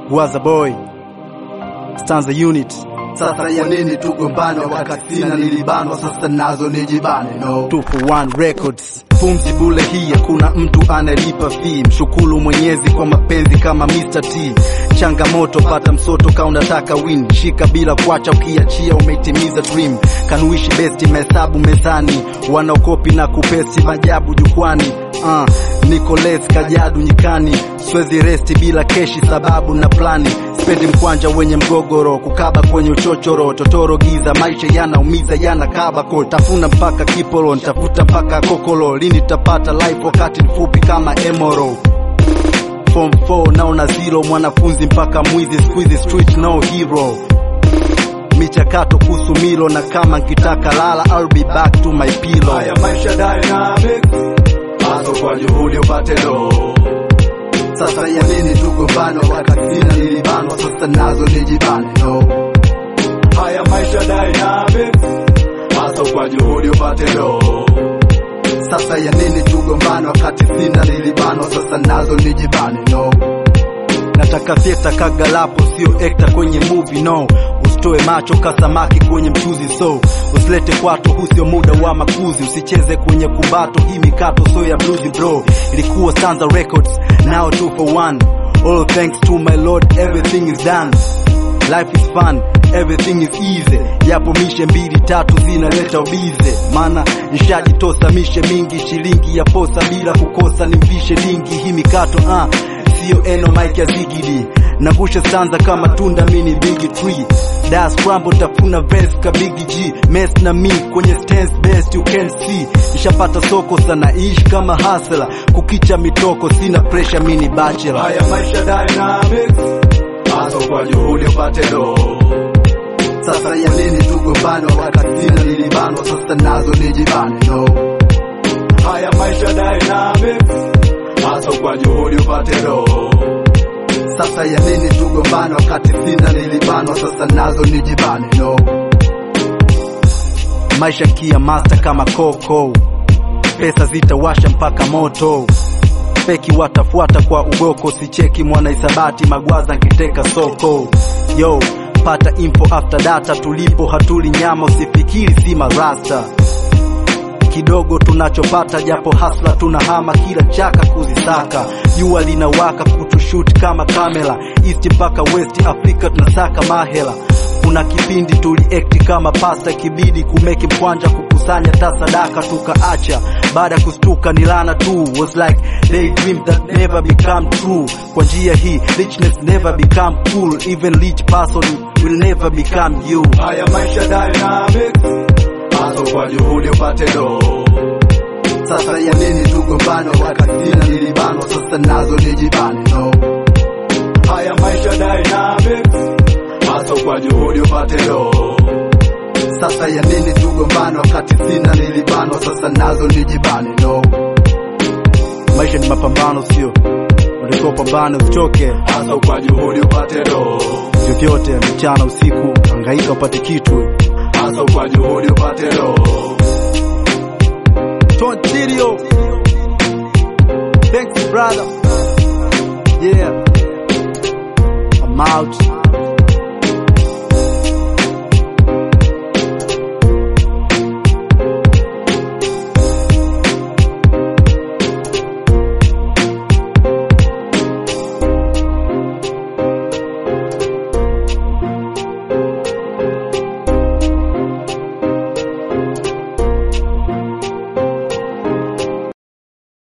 Gwaza boy Stanza unit Sasa ya nini tugombane wakati sina nilibanwa, sasa nazo nijibane no. 2 for 1 records pumzi bule hii hakuna mtu analipa fee mshukuru mwenyezi kwa mapenzi kama Mr. T changamoto pata msoto ka unataka win shika bila kuacha ukiachia umeitimiza dream kanuishi besti mahesabu mezani wanaokopi na kupesi majabu jukwani uh, Nicolas Kajadu nyikani swezi resti bila keshi sababu na plani spendi mkwanja wenye mgogoro kukaba kwenye uchochoro totoro giza maisha yanaumiza yana kabako tafuna mpaka kipolo ntafuta mpaka kokolo lini tapata life wakati mfupi kama emoro form 4 naona zero mwanafunzi mpaka mwizi squeeze street no hero michakato kuhusu milo na kama nkitaka lala I'll be back to my pillow Haya maisha dynamics, haso kwa juhudi upate do. Sasa ya nini tugombane wakati sina nilibanwa, sasa nazo nijibane no. Haya maisha dynamics, haso kwa juhudi upate do. Sasa ya nini tugombane wakati sina nilibanwa, sasa nazo nijibane no. nataka theater kagalapo sio ekta kwenye movie no usitoe macho kasamaki kwenye mchuzi so usilete kwato huu sio muda wa makuzi usicheze kwenye kumbato hii mikato so ya blues bro ilikuwa Stanza Records now 2 for 1 all thanks to my lord everything is done life is fun everything is easy yapo mishe mbili tatu zinaleta ubize mana nshajitosa mishe mingi shilingi ya posa bila kukosa nimvishe dingi hii mikato uh, sio eno mike ya zigidi nangusha stanza kama tunda mini big tree das scramble tafuna verse ka big g mess na mi kwenye stance best you can see nishapata soko sana ishi kama hustler kukicha mitoko sina pressure mini bachelor Haya maisha dynamics, haso kwa juhudi upate do. Sasa ya nini tugombane wakati sina nilibanwa, sasa nazo nijibane no. Haya maisha dynamics, haso kwa juhudi upate do. Sasa ya nini tugombane wakati sina nilibanwa, sasa nazo nijibane no. maisha kia master kama koko pesa zitawasha mpaka moto feki watafuata kwa ugoko sicheki mwana isabati magwaza nkiteka soko yo pata info after data tulipo hatuli nyama usifikiri si marasta kidogo tunachopata japo hasla tunahama kila chaka kuzisaka jua linawaka kutushuti kama kamera east mpaka west afrika tunasaka mahela kuna kipindi tuliekti kama pasta kibidi kumeki mkwanja kukusanya tasadaka tukaacha baada ya kustuka ni lana tu was like daydream that never become true kwa njia hii richness never become cool even rich person will never become you Haya maisha dynamics, haso kwa juhudi upate do. Sasa ya nini tugombane wakati sina nilibanwa, sasa nazo nijibane no. Haya maisha dynamics, haso kwa juhudi upate do. Sasa ya nini tugombane wakati sina nilibanwa, sasa nazo nijibane no. maisha ni mapambano sio ulikuwa pambane usichoke Haso kwa juhudi upate do. vyovyote mchana usiku angaika upate kitu Haso kwa juhudi upate do. Tontilio Thanks brother